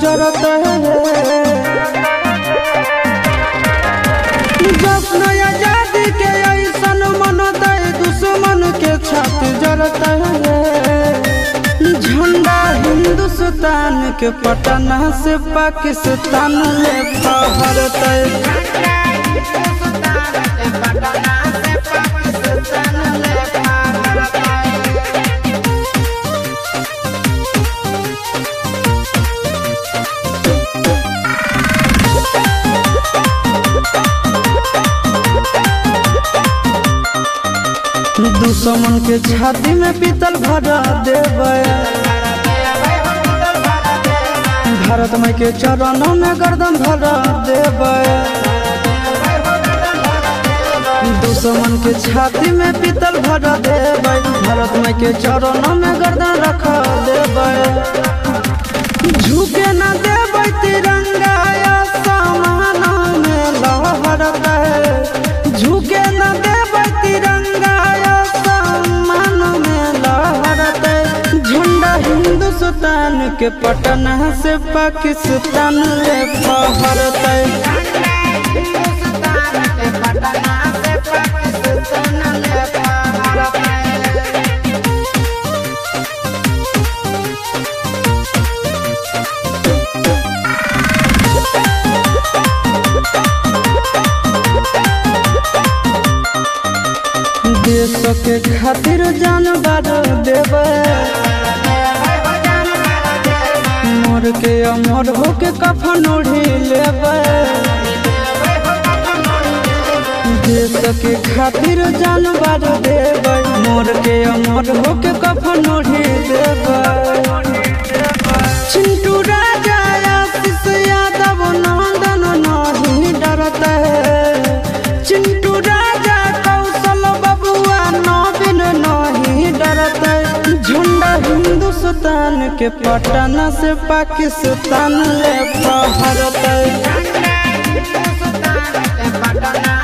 जरत है जश्न आजादी के ऐसन मन दे दुश्मन के छाती जरत है झंडा हिंदुस्तान के पटना से पाकिस्तान ले फहरत दुश्मन के छाती में पीतल भरा देवे भारत माई के चरणों में गर्दन भरा देवे दुश्मन के छाती में पीतल भरा देवे भारत माई के चरणों में गर्दन रखा देवे झुके न देवे तिरंगा आसमान में लहरत है झुके न देवे तिरंगा आसमान में लहरत है झंडा हिंदुस्तान के पटना से पाकिस्तान ले फहरत है देश के खातिर जान बार देवे मोर के अमर होके कफन ओढ़ी लेवे देश के खातिर जान बार देवे मोर के अमर होके कफन ओढ़ी देवे चिंटू राजा आशीष यादव नंदन नहीं डरत है चिंटू राजा कौशल बबुआ नवीन नहीं डरत है झुंडा हिंदुस्तान के पटना से पाकिस्तान ले फहरत है पटना